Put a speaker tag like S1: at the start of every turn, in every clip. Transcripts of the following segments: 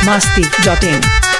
S1: masti.in.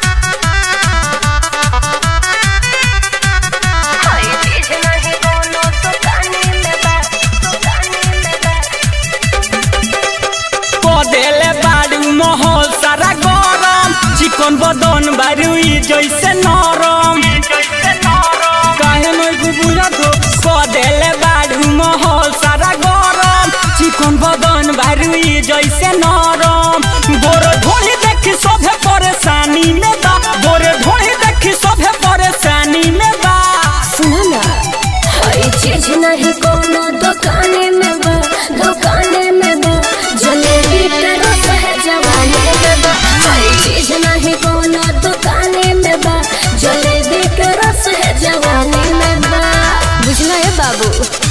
S2: कदेले बाड़ू महल सारा गरम चिकन बदन बारुई जैसे नरम काहे नहीं बुझा तो कदेले बाड़ू महल सारा गरम चिकन बदन बारुई जैसे नरम गोर ढोली देखी सभे परेशानी में बा गोर ढोली देखी सभे परेशानी में बा
S3: सुनो ना हई चीज नहीं कोनो दुकाने में बा दुकाने में बा जलेबी के रस है जवानी में बा हई चीज नहीं कोनो दुकाने में बा जलेबी के रस है जवानी में बा बुझला है बाबू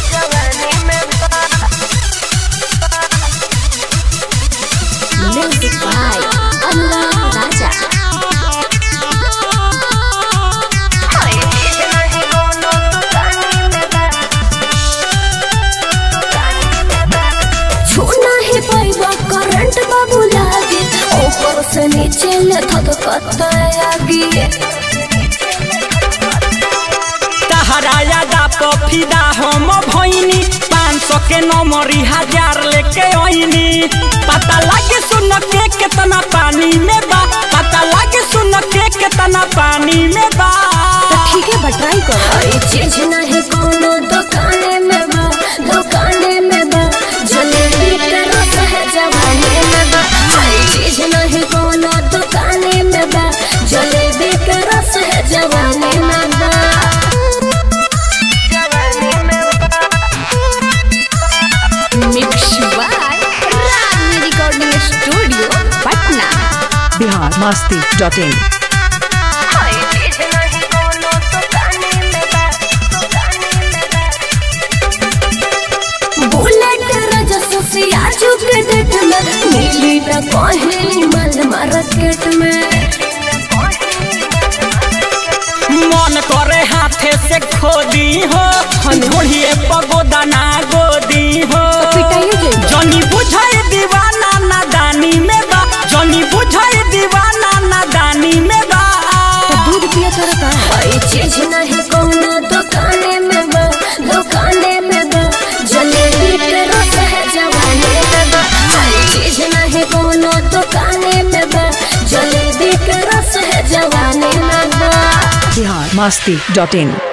S3: म्यूजिक बाय अनुराग राजा छूना ही पैबा करंट बाबू लागे ऊपर से नीचे ले थक आगे
S2: तहराया दा पफिदा हम भइनी पाँच सौ के नंबरी हजार लेके आइनी पता लागे सुन के कितना पानी में बा पता लागे सुन के कितना पानी में बा
S3: ठीक है बट ट्राई करो हई चीज नहीं कोनो दुकाने में बा दुकाने में बा जलेबी के रस है जवानी में बा हई चीज नहीं कोनो दुकाने में बा जलेबी के रस है जवानी में बा mix by Ragini recording studio Patna
S1: Bihar masti.in.
S3: Bullet रजस से आजू के डेट में मिली न कहीं मल मार्केट में
S2: मन करे हाथे से खोदी हो ढोलिए पगोदा ना गोदी हो
S3: पिटाइए जाइए।
S2: जनी बुझाई दीवाना नादानी में बा जनी बुझाई दीवाना नादानी में बा
S3: दूध पिया तोरा का हई चीज नहीं कोनो दुकाने में बा दुकाने में बा जलेबी के रस है जवानी में बा हई चीज नहीं कोनो दुकाने में बा जलेबी के रस है जवानी में बा
S1: Bihar masti.in.